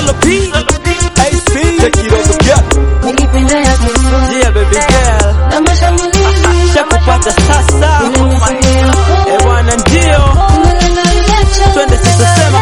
Solo P, AC, take it over, girl. Nilipenda ya kiswa Yeah, baby girl. na mashambulizi Shakupata sasa. Eh, bwana ndio. Twende sasa sema.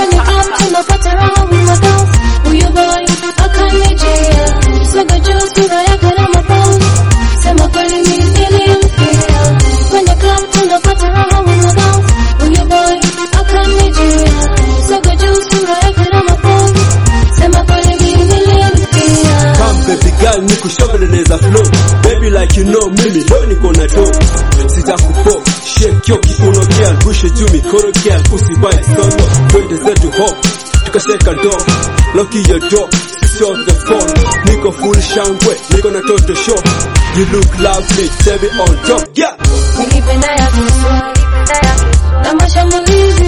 Come baby girl nikushoveleleza flow baby like you know mimi leo niko na do sitakupo shake yo kiuno girl bushe juu mikono girl usibai solo twende zetu hop tukasheka do lock your door switch off the phone niko full shangwe niko na toto show you look lovely baby on top yeah Nilipenda ya kiswa na mashambulizi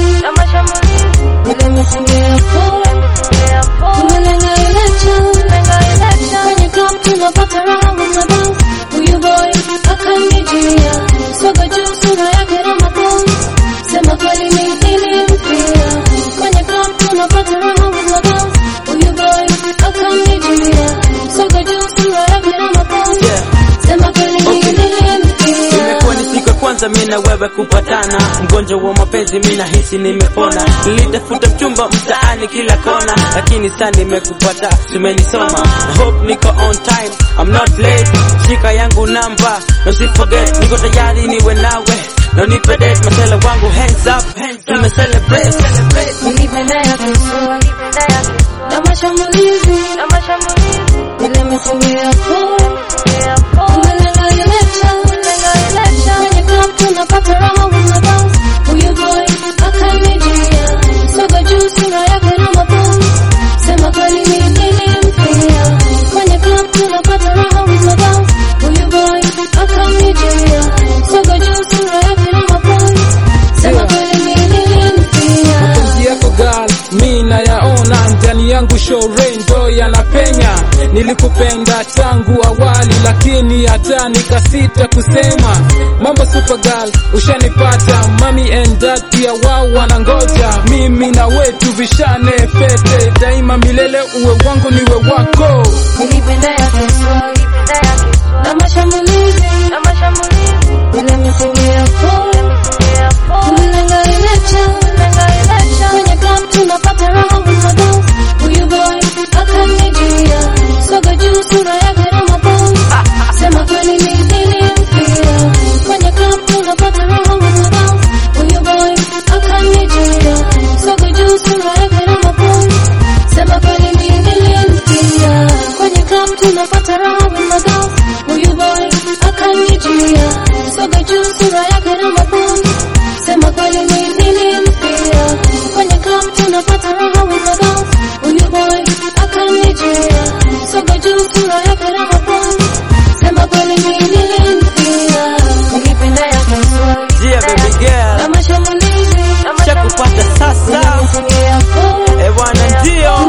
vile misingi ya phone tumelenga election kwenye club tunapata raha with my boss huyu boy akanijia soga juu sura yake na mapozi sema kweli mimi nilimfia kwenye club tunapata raha with my boss huyu boy akanijia soga juu sura yake na mapozi Yeah. sema kweli mimi nilimfia Imekuwa ni siku ya kwanza mimi na wewe kupatana, mgonjwa wa mapenzi mimi nahisi nimepona. Nilitafuta mchumba mtaani kila kona, lakini sasa nimekupata, tumenisoma. I hope niko on time, I'm not late. Shika yangu namba, no si forget, niko tayari niwe nawe. No nipe date, masela wangu hands up, tume celebrate. Nilipenda ya kiswa na mashambulizi vile misingi ya phone tumelenga election kwenye club tunapata raha with my boss huyu boy akanijia soga juu sura yake na mapozi sema kweli mimi nilimfia kwenye club tunapata raha with my boss huyu boy akanijia soga juu sura yake na mapozi sema kweli mimi nilimfia mapenzi yako gal mi nayaona ndani yangu shore ndo yanapenya nilikupenda tangu awali lakini hata nikasita kusema mambo super gal ushanipata mami and dad pia wao wanangoja mimi na wetu vishane pete daima milele uwe wangu niwe wako Nilipenda ya kiswa na mashambulizi vile misingi ya phone tumelenga election kwenye club tunapata raha with my boss huyu boy akanijia soga juu sura yake na mapozi sema kweli mimi nilimfia kwenye club tunapata raha with my boss huyu boy akanijia soga juu sura yake na mapozi sema kweli mimi nilimfia kwenye club tunapata raha with my boss huyu boy akanijia soga juu sura yake na mapozi sema kweli mimi nilimfia kwenye club tunapata raha with my boss huyu boy akanijia soga juu sura yake na mapozi sema kweli mimi nilimfia nilipenda ya kiswa Yeah, baby na girl. mashambulizi Shakupata sasa. misingi ya phone Eh, bwana ndio.